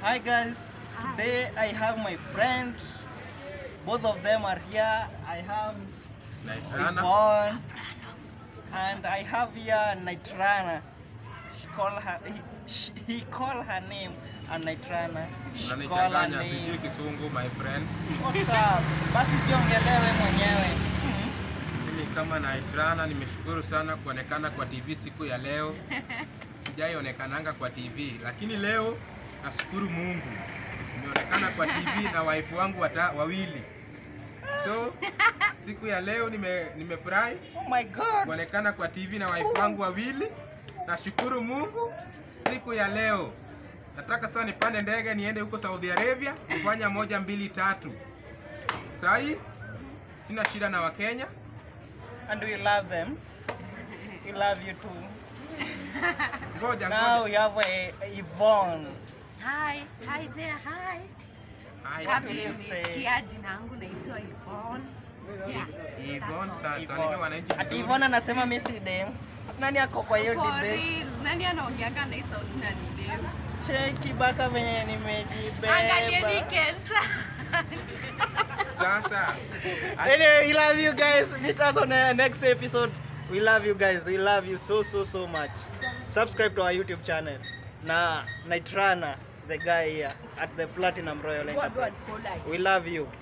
Hi guys, today I have my friends. Both of them are here. I have Naitrana. Yvonne and I have here Nitrana. She call her he, she, he call her name and Nitrana. She call her Unanichanganya sijui name. kisungu my friend. What's up? Basi jiongelewe mwenyewe. Mimi kama Naitrana nimeshukuru sana kuonekana kwa TV siku ya leo. Sijaionekananga kwa TV, lakini leo nashukuru Mungu nimeonekana kwa TV na wife wangu wata, wawili. So siku ya leo nime nimefurahi Oh my god. kuonekana kwa TV na wife wangu wawili. Nashukuru Mungu siku ya leo. Nataka sasa nipande ndege niende huko Saudi Arabia kufanya moja mbili tatu. Sahi sina shida na Wakenya. And we love them. We love you too. Ngoja Now ngoja. we have a, Yvonne. Hi, hi there, hi. Hai, What Kama will you please. say? nimesikia jina yangu naitwa Yvonne. Yeah. Yvonne, sa- Yvonne. salimia wananchi Ati vizuri. Yvonne anasema mimi si dem. Nani ako kwa hiyo For debate? real, nani anaongeanga na hii sauti na ni dem? Cheki baka venye Angalieni nimejibeba. Kenta. Sasa Anyway, we love you guys. Meet us on the next episode. We love you guys. We love you so so so much. Subscribe to our YouTube channel. Na Nitrana, the guy here at the Platinum Royal Go, go Enterprise. and follow. We love you.